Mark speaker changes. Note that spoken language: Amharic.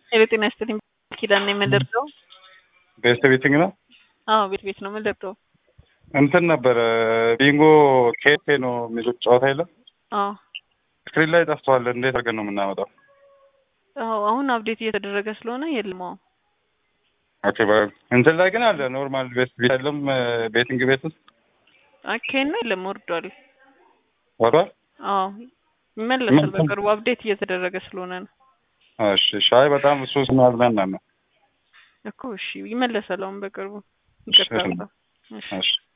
Speaker 1: ሄሎ ጤና ይስጥልኝ። ኪዳን ነው የምንደርሰው?
Speaker 2: ቤስት ቤቲንግ ነው።
Speaker 1: አዎ ቤት ቤት ነው የምንደርሰው።
Speaker 2: እንትን ነበረ ቢንጎ ኬቴ ነው የሚሉት ጨዋታ የለም
Speaker 1: አዎ
Speaker 2: ስክሪን ላይ ጠፍተዋል። እንዴት አድርገን ነው የምናመጣው?
Speaker 1: አዎ አሁን አፕዴት እየተደረገ ስለሆነ የለም። አዎ
Speaker 2: ኦኬ በ- እንትን ላይ ግን አለ ኖርማል ቤስት ቤት የለም ቤቲንግ ቤት ውስጥ
Speaker 1: አኬና የለም ወርዷል።
Speaker 2: ወሯል።
Speaker 1: አዎ ይመለሳል
Speaker 2: ምን-
Speaker 1: በቅርቡ አፕዴት እየተደረገ ስለሆነ ነው
Speaker 2: እሺ ሻይ በጣም እሱ ስናዝናና ነው።
Speaker 1: እኮ። እሺ ይመለሳል አሁን በቅርቡ። ይቅርታ
Speaker 2: እሺ።
Speaker 1: በጣም። እሺ
Speaker 2: እሺ